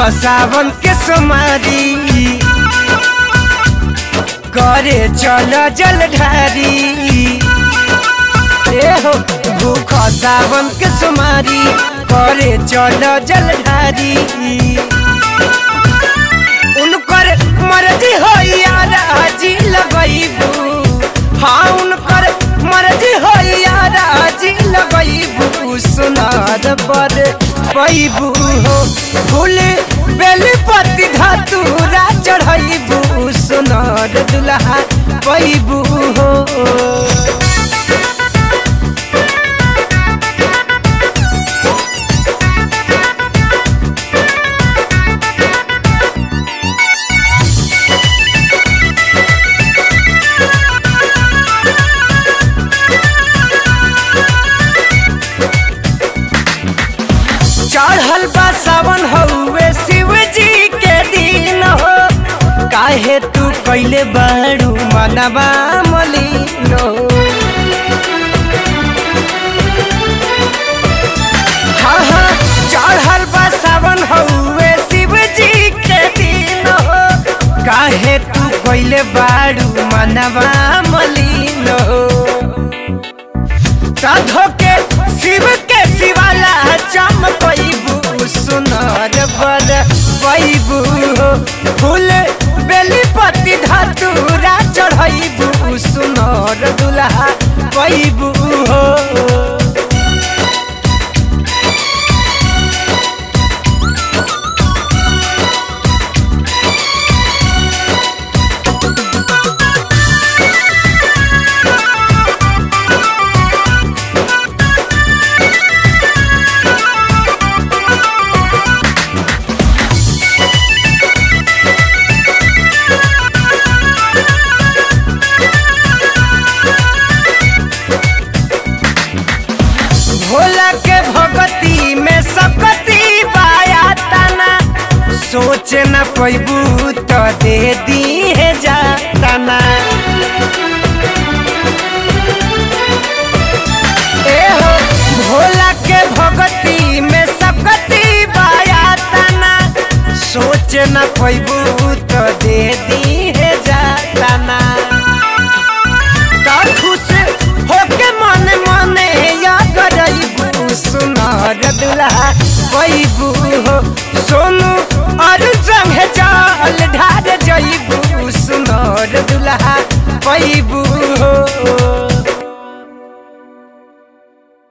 सावन के समारी करे चल जल ढारी ए हो भूख सावन के समारी करे चल जल ढारी उनकर मर्जी हो यार हाजी लगैबू हाँ उनकर मर्जी हो यार हाजी लगैबू सुनार पर पैबू हो फूल बेली पति धतूरा चढ़ैबू सुनार दुल्हा पैबू हो चढ़ल बा सावन हउए शिव जी के दिन हो काहे तू कैले बाड़ू मनवा मलिन हो हाँ हाँ चढ़ल बा सावन हउए शिव जी के दिन हो काहे तू कैले बाड़ू मनवा मलिन हो साधो के शिव के शिवाला चमकैबू सुनर बड़ पैबू हो फूल बेली पति धतूरा चढ़ैबू सुनर दुल्हा पैबू हो भोला के भगती में सकती बाया तना सोच न पैबू तो दे दी है जातना ए हो भोला के भगती में सकती बाया तना सोच न पैबू तो दे दी है जातना तो खुश